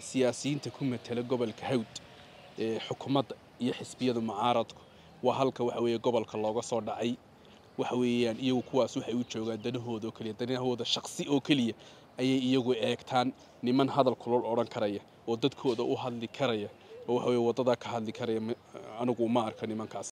siyaasiyiinta ku matela gobolka hawd ee xukuumadda iyo xisbiyada mucaaradku waa halka waxa weeye gobolka looga soo dhacay waxa weeyaan iyagu kuwaas waxay u joogaan danahooda oo keliya danahooda shaqsi oo keliya ayay iyagu eegtaan niman hadal kulol odhan karaya oo dadkooda u hadli karaya oo waxa weye waddadaa ka hadli karaya anigu ma arka nimankaas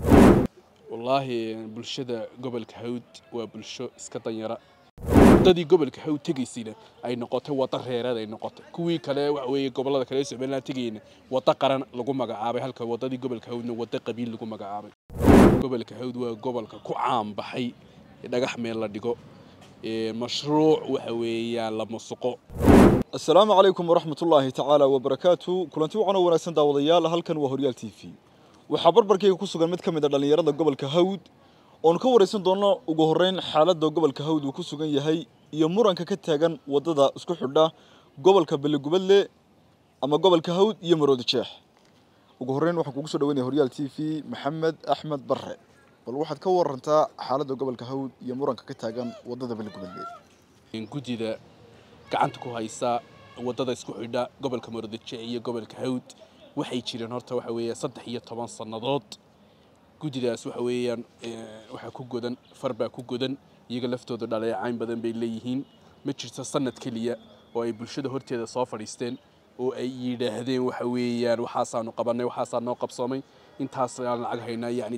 wallaahi bulshada gobolka hawd waa bulsho iska danyara waddadii gobolka hawd tegaysayna ay noqotay waddo reereed ay noqotay kuwii kale waxa weeye gobollada kale ee somaliland tegayna waddo qaran lagu magacaabay halka waddadii gobolka hawdna waddo qabiil lagu magacaabay gobolka hawd waa gobolka ku caan baxay dhagax meel la dhigo mashruuc waxa weeyaan la musuqo asalaamu calaykum waraxmat ullaahi tacaala wabarakaatu kulanti wacan oo wanaagsan daawadayaal halkan waa horyaal t v waxaa barbarkayga ku sugan mid ka mid a dhallinyarada gobolka hawd oonu ka waraysan doonno ugu horreyn xaaladda gobolka hawd uu ku sugan yahay iyo muranka ka taagan waddada isku xidha gobolka beligubadle ama gobolka hawd iyo maroodi jeex ugu horreyn waxaan kugu soo dhaweynaya horyaal t v maxamed axmed barre bal waxaad ka warantaa xaaladda gobolka hawd iyo muranka ka taagan waddada beligubadle guddida gacanta ku haysa waddada isku xidha gobolka maroodi jeex iyo gobolka hawd waxay jireen horta waxa weeye saddex iyo toban sannadood guddidaas waxa weeyaan waxaa ku godan far baa ku godan iyaga laftooda dhaleecayn badan bay leeyihiin ma jirto sanad keliya oo ay bulshada horteeda soo fadhiisteen oo ay yidhaahdeen waxa weeyaan waxaasaanu qabanay waxaasaa noo qabsoomay intaasaan lacag haynaa yacni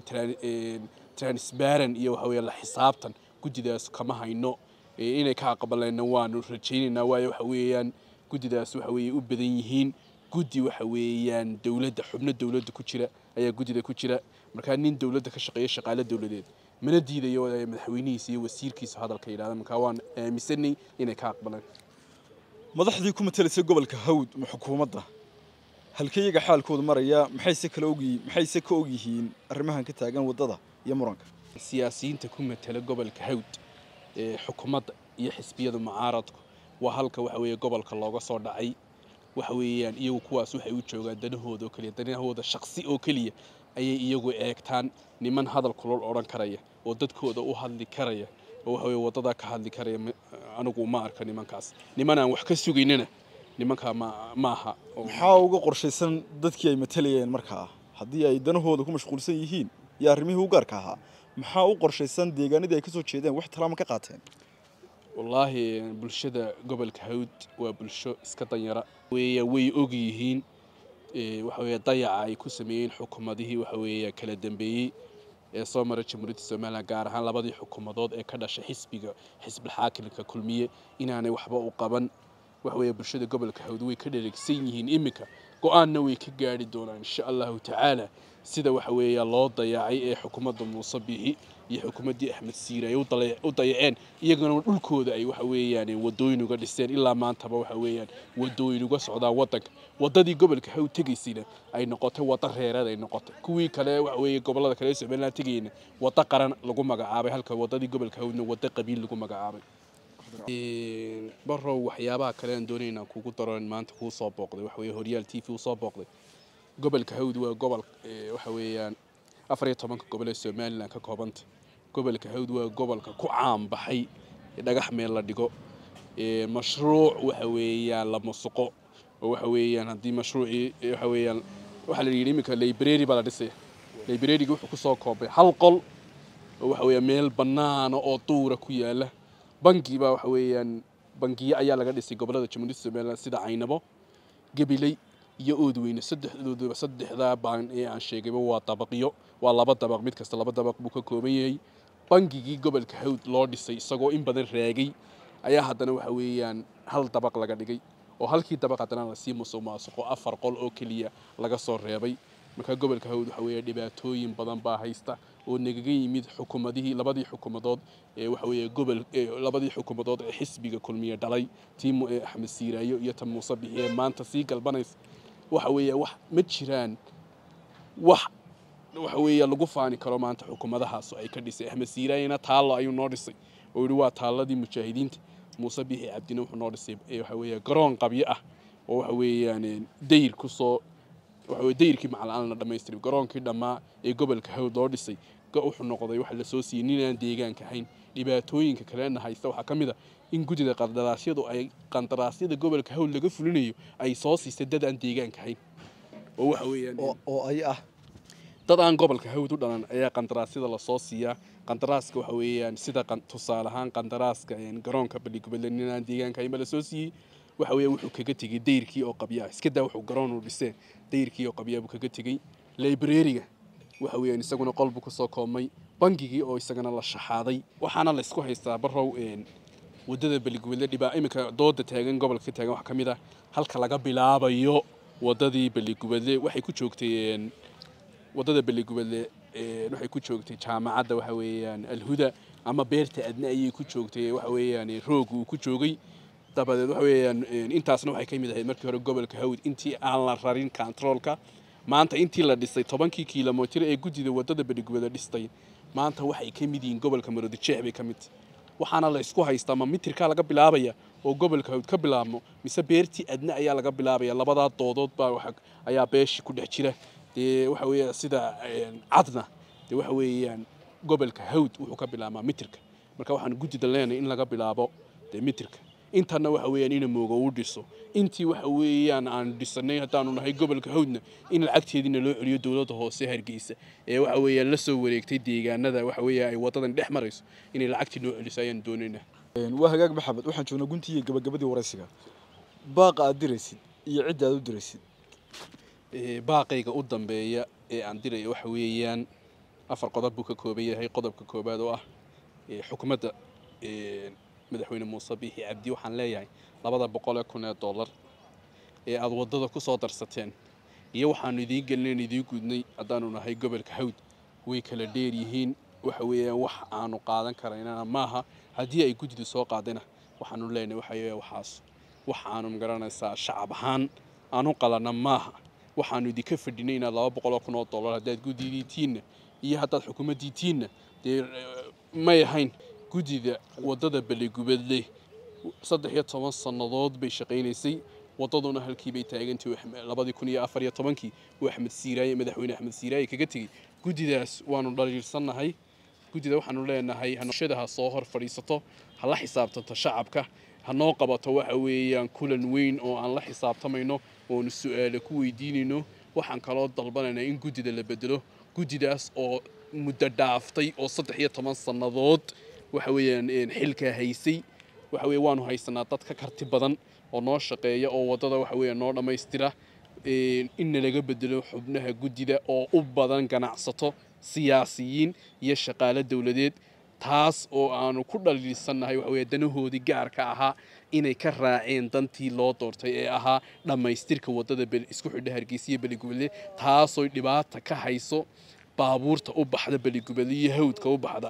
transparent iyo waxa weeye la xisaabtan guddidaas kama hayno inay ka aqbalayna waanu rajaynaynaa waayo waxa weeyaan guddidaas waxa weeye u badan yihiin guddi waxa weeyaan dowladda xubno dowladda ku jira ayaa guddida ku jira markaa nin dowladda ka shaqeeya shaqaale dowladeed mana diidayo madaxweynihiisa iyo wasiirkiisa hadalka yidhahda markaa waan aaminsanay inay ka aqbalaan madaxdii ku matelaysay gobolka hawd ma xukuumadda halkeeyaga xaalkooda maraya maxayse kala ogyihiin maxayse ka og yihiin arrimahan ka taagan waddada iyo muranka siyaasiyiinta ku matela gobolka hawd ee xukuumadda iyo xisbiyada mucaaradku waa halka waxa weeye gobolka looga soo dhacay waxa weeyaan iyagu kuwaas waxay u joogaan danahooda oo keliya danahooda shaqsi oo keliya ayay iyagu eegtaan niman hadal kulol odhan karaya oo dadkooda u hadli karaya oo waxa weye waddadaa ka hadli karaya anigu ma arka nimankaas niman aan wax ka sugaynana nimankaa ma maaha maxaa uga qorshaysan dadkii ay matalayeen markaa haddii ay danahooda ku mashquulsan yihiin iyo arrimihii u gaarka ahaa maxaa u qorshaysan deegaanadii ay ka soo jeedeen wax talaama ka qaateen wallaahi bulshada gobolka hawd waa bulsho iska danyara weeya way og yihiin waxa weeye dayaca ay ku sameeyeen xukuumadihii waxa weeye kala dambeeyey ee soo maray jamhuuriyadda somaliland gaar ahaan labadii xukuumadood ee ka dhashay xisbiga xisbilxaakimka kulmiye inaanay waxba u qaban waxa weeye bulshada gobolka hawd way ka dheregsan yihiin iminka go-aanna way ka gaari doonaan insha allahu tacaala sida waxa weeya loo dayacay ee xukuumadda muuse biixi iyo xukuumaddii axmed siire ay u dayaceen iyagana dhulkooda ay waxa weeyaan wadooyin uga dhiseen ilaa maantaba waxa weeyaan wadooyin uga socdaan waddanka waddadii gobolka hawd tegaysayna ay noqotay waddo reereed ay noqotay kuwii kale waxa weeye gobollada kale ee somaliland tegayna waddo qaran lagu magacaabay halka waddadii gobolka hawdna waddo qabiil lagu magacaabay barow waxyaabaha kale aan doonay inaan kugu daro maanta kuu soo booqday waxa weeye horyaal t v uu soo booqday gobolka hawd waa gobol waxa weeyaan afar iyo tobanka gobol ee somaliland ka koobanta gobolka hawd waa gobolka ku caan baxay dhagax meel la dhigo mashruuc waxa weeyaan la musuqo oo waxa weeyaan haddii mashruucii waxa weeyaan waxaa la yidhi iminka library baa la dhisaya library-ga wuxuu kusoo koobay hal qol oo waxa weeyaan meel bannaana oo duura ku yaala bangi baa waxa weeyaan bangiyo ayaa laga dhisay gobollada jamhuuriyadda somaliland sida caynabo gabiley iyo oodweyne saddexdooduba saddexdaa baan ee aan sheegayba waa dabaqyo waa laba dabaq mid kasta laba dabaq buu ka kooban yahay bangigii gobolka hawd loo dhisay isagoo in badan raagay ayaa haddana waxa weeyaan hal dabaq laga dhigay oo halkii dabaq haddana lasii musuq maasuqo afar qol oo keliya laga soo reebay markaa gobolka hawd waxa weeye dhibaatooyin badan baa haysta oo nagaga yimid xukuumadihii labadii xukuumadood ee waxa weeye gobol labadii xukuumadood ee xisbiga kulmiye dhalay tii axmed siiraayo iyo ta muuse bixi ee maanta sii galbanaysa waxa weeye wax ma jiraan wax waxa weeye lagu faani karo maanta xukuumadahaas ay ka dhisay axmed siiraayana taallo ayuu noo dhisay oo yidhi waa taalladii mujaahidiinta muuse bixi cabdina wuxuu noo dhisay waxa weeye garoon qabyo ah oo waxa weeyaan dayr kusoo waxa weye dayrkii macallaan la dhammaystiray garoonkii dhammaa ee gobolka hawd loo dhisay wuxuu noqday waxa lasoo siiyey nin aan deegaanka ahayn dhibaatooyinka kalena haysta waxaa ka mid a in guddida qandaraasyadu ay qandaraasyada gobolka hawl laga fulinayo ay soo siisay dad aan deegaanka ahayn oo waxa weeyaan oo ay ah dad aan gobolka hawd u dhalan ayaa qandaraasyada lasoo siiyaa qandaraaska waxa weeyaan sida tusaale ahaan qandaraaska garoonka baligubadle nin aan deegaanka ahayn ba lasoo siiyey waxa weeya wuxuu kaga tegey dayrkii oo qabya ah iska daa wuxuu garoon u dhisee dayrkii oo qabyaa buu kaga tegey librariga waxa weeyaan isaguna qolbu kusoo koobmay bangigii oo isagana la shaxaaday waxaana laysku haystaa barow wadada baligubadle dhibaa iminka dooda taagan gobolka ka taagan waxaa ka mid ah halka laga bilaabayo wadadii baligubadle waxay ku joogtay wadada baligubadle waxay ku joogtay jaamacadda waxa weeyaan alhuda ama beerta adna ayay ku joogtay waxa weeyaan roog uu ku joogay dabadeed waxa weeyaan intaasna waxay ka mid ahayd markii hore gobolka hawd intii aan la rarin controolka maanta intii la dhisay tobankii kilomitir ee guddida wadada baligubadle dhistay maanta waxay ka mid yihiin gobolka maroodijeex bay ka mid waxaana la isku haystaa ma mitirkaa laga bilaabaya oo gobolka hawd ka bilaabmo mise beertii adna ayaa laga bilaabaya labadaa doodood baa ayaa beeshii ku dhex jira dee waxa weeya sida cadna dee waxa weeyaan gobolka hawd wuxuu ka bilaabmaa mitirka marka waxaan guddida leenahay in laga bilaabo dee mitirka intana waxa weeyaan ina mooga uu dhiso intii waxa weeyaan aan dhisanay haddaanu nahay gobolka hawdna in lacagteediina loo celiyo dowladda hoose hargeysa ee waxa weeyaan la soo wareegtay deegaanada waxa weeya ay wadadan dhex marayso inay lacagtii noo celiso ayaan doonaynaa waa hagaag maxamed waxaan joognaa guntii iyo gabagabadii waraysiga baaqa aad diraysid iyo cidda aad u diraysid baaqayga u dambeeya ee aan diraya waxa weeyaan afar qodob buu ka kooban yahay qodobka koobaad oo ah xukuumadda madaxweyne muuse biixi cabdi waxaan leeyahay labada boqol ee kun ee dollar ee aada waddada ku soo darsateen iyo waxaanu idiin gelinayn idiin gudnay haddaanu nahay gobolka hawd way kala dheer yihiin waxa weeyaan wax aanu qaadan karaynana maaha haddii ay guddidu soo qaadayna waxaanu leenahay waxa weeya waxaas wax aanu magaranaysaa shacab ahaan aanu qalana maaha waxaanu idinka fadhinay inaad laba boqol oo kun oo dollar haddaad guddidiitiinna iyo haddaad xukuumaddiitiinna dee may ahayn guddida waddada baligubadle saddex iyo toban sannadood bay shaqaynaysay waddaduna halkii bay taagantay labadii kun iyo afar iyo tobankii uu axmed siiraaye madaxweyne axmed siiraaye kaga tegey guddidaas waanu dhaliilsannahay guddida waxaanu leenahay hanshada ha soo hor fadhiisato ha la xisaabtanto shacabka ha noo qabato waxa weeyaan kulan weyn oo aan la xisaabtamayno oonu su-aale ku weydiinayno waxaan kaloo dalbanaynaa in guddida la bedelo guddidaas oo muddo dhaaftay oo saddex iyo toban sannadood waxa weeyaan xilkaa haysay waxa weeye waanu haysanaa dad ka karti badan oo noo shaqeeya oo waddada waxa weeye noo dhammaystira in nalaga bedelo xubnaha guddida oo u badan ganacsato siyaasiyiin iyo shaqaale dowladeed taas oo aanu ku dhaliilsannahay waxa weeye danahoodii gaarka ahaa inay ka raaceen dantii loo doortay ee ahaa dhammaystirka waddada isku xidha hargeysa iyo beligubadle taasoo dhibaata ka hayso baabuurta u baxda beligubadle iyo hawdka u baxda